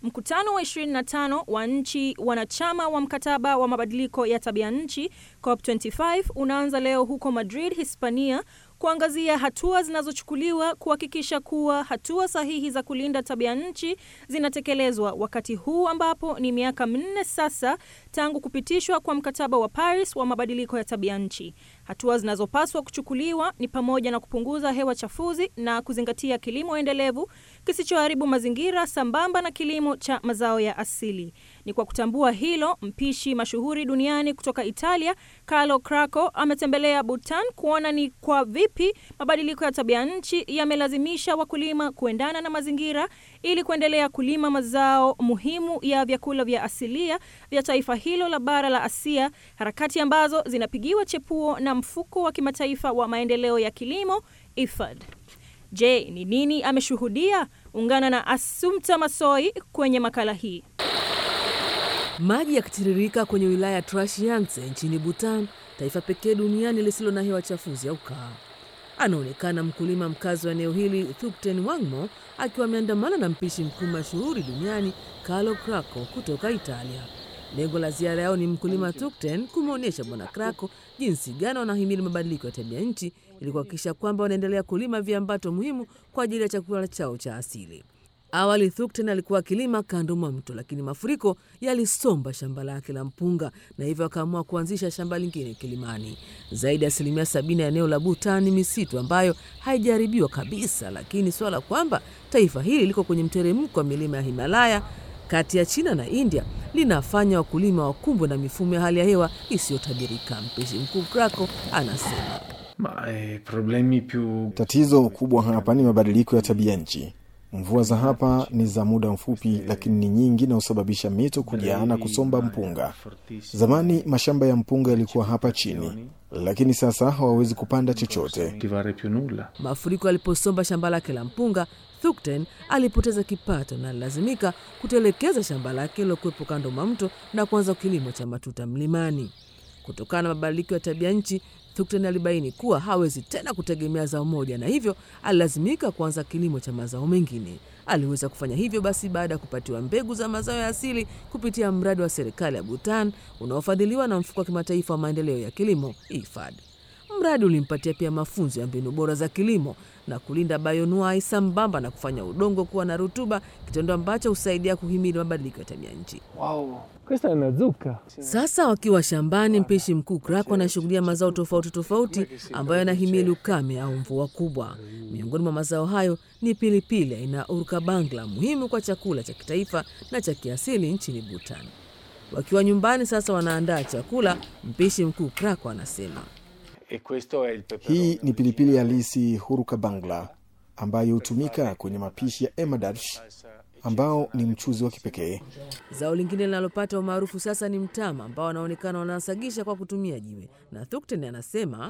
Mkutano wa 25 wa nchi wanachama wa mkataba wa mabadiliko ya tabia nchi COP25 unaanza leo huko Madrid, Hispania kuangazia hatua zinazochukuliwa kuhakikisha kuwa hatua sahihi za kulinda tabia nchi zinatekelezwa wakati huu ambapo ni miaka minne sasa tangu kupitishwa kwa mkataba wa Paris wa mabadiliko ya tabia nchi. Hatua zinazopaswa kuchukuliwa ni pamoja na kupunguza hewa chafuzi na kuzingatia kilimo endelevu kisichoharibu mazingira sambamba na kilimo cha mazao ya asili. Ni kwa kutambua hilo, mpishi mashuhuri duniani kutoka Italia Carlo Cracco ametembelea Bhutan kuona ni kwa vipi mabadiliko ya tabia nchi yamelazimisha wakulima kuendana na mazingira ili kuendelea kulima mazao muhimu ya vyakula vya asilia vya taifa hilo la bara la Asia, harakati ambazo zinapigiwa chepuo na mfuko wa kimataifa wa maendeleo ya kilimo IFAD. Je, ni nini ameshuhudia? Ungana na Assumpta Masoi kwenye makala hii. Maji yakitiririka kwenye wilaya ya Trashiangse nchini Bhutan, taifa pekee duniani lisilo na hewa chafuzi au kaa. Anaonekana mkulima mkazi wa eneo hili Thupten Wangmo akiwa ameandamana na mpishi mkuu mashuhuri duniani Carlo Cracco kutoka Italia. Lengo la ziara yao ni mkulima Thukten kumwonyesha Bwana Cracco jinsi gani wanahimili mabadiliko ya tabia nchi ili kuhakikisha kwamba wanaendelea kulima viambato muhimu kwa ajili ya chakula chao cha asili. Awali Thukten alikuwa akilima kando mwa mto, lakini mafuriko yalisomba shamba lake la mpunga na hivyo akaamua kuanzisha shamba lingine kilimani. Zaidi ya asilimia sabini ya eneo la Bhutan ni misitu ambayo haijaharibiwa kabisa, lakini swala kwamba taifa hili liko kwenye mteremko wa milima ya Himalaya kati ya China na India linafanya wakulima wakumbwe na mifumo ya hali ya hewa isiyotabirika. Mpishi mkuu Cracco anasema Ma eh, problemi più Tatizo kubwa hapa ni mabadiliko ya tabia nchi. Mvua za hapa ni za muda mfupi, lakini ni nyingi na husababisha mito kujaa na kusomba mpunga. Zamani mashamba ya mpunga yalikuwa hapa chini, lakini sasa hawawezi kupanda chochote. coltivare più nulla. Mafuriko yaliposomba shamba lake la mpunga, Thukten alipoteza kipato na alilazimika kutelekeza shamba lake lilokuwepo kando mwa mto na kuanza kilimo cha matuta mlimani. Kutokana na mabadiliko ya tabia nchi, Thukten alibaini kuwa hawezi tena kutegemea zao moja, na hivyo alilazimika kuanza kilimo cha mazao mengine. Aliweza kufanya hivyo basi baada ya kupatiwa mbegu za mazao ya asili kupitia mradi wa serikali ya Bhutan unaofadhiliwa na mfuko wa kimataifa wa maendeleo ya kilimo IFAD. Mradi ulimpatia pia mafunzo ya mbinu bora za kilimo na kulinda bayonuai sambamba na kufanya udongo kuwa na rutuba, kitendo ambacho husaidia kuhimili mabadiliko ya tabia nchi. Questa è una zucca. Sasa wakiwa shambani, mpishi mkuu Cracco anashughulia mazao tofauti tofauti ambayo yanahimili ukame au mvua kubwa. Miongoni mwa mazao hayo ni pilipili aina urka bangla, muhimu kwa chakula cha kitaifa na cha kiasili nchini Bhutan. Wakiwa nyumbani sasa wanaandaa chakula, mpishi mkuu Cracco anasema E questo è il peperone. Hii ni pilipili halisi huruka bangla ambayo hutumika kwenye mapishi ya emadarsh ambao ni mchuzi wa kipekee. Zao lingine linalopata umaarufu sasa ni mtama ambao wanaonekana wanasagisha kwa kutumia jiwe, na Thukten anasema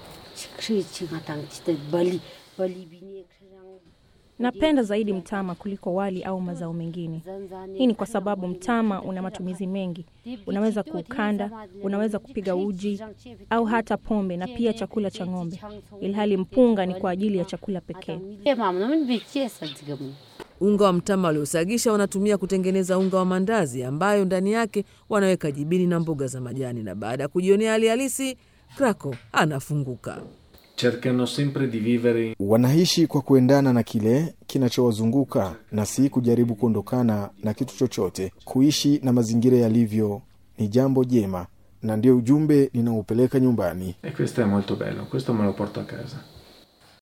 Napenda zaidi mtama kuliko wali au mazao mengine. Hii ni kwa sababu mtama una matumizi mengi. Unaweza kuukanda, unaweza kupiga uji au hata pombe na pia chakula cha ng'ombe, ilhali mpunga ni kwa ajili ya chakula pekee. unga wa mtama waliosagisha wanatumia kutengeneza unga wa mandazi ambayo ndani yake wanaweka jibini na mboga za majani, na baada ya kujionea hali halisi, Cracco anafunguka. Cercano sempre di vivere Wanaishi kwa kuendana na kile kinachowazunguka na si kujaribu kuondokana na kitu chochote. Kuishi na mazingira yalivyo ni jambo jema, na ndio ujumbe ninaopeleka nyumbani. e questo è molto bello, questo me lo porto a casa.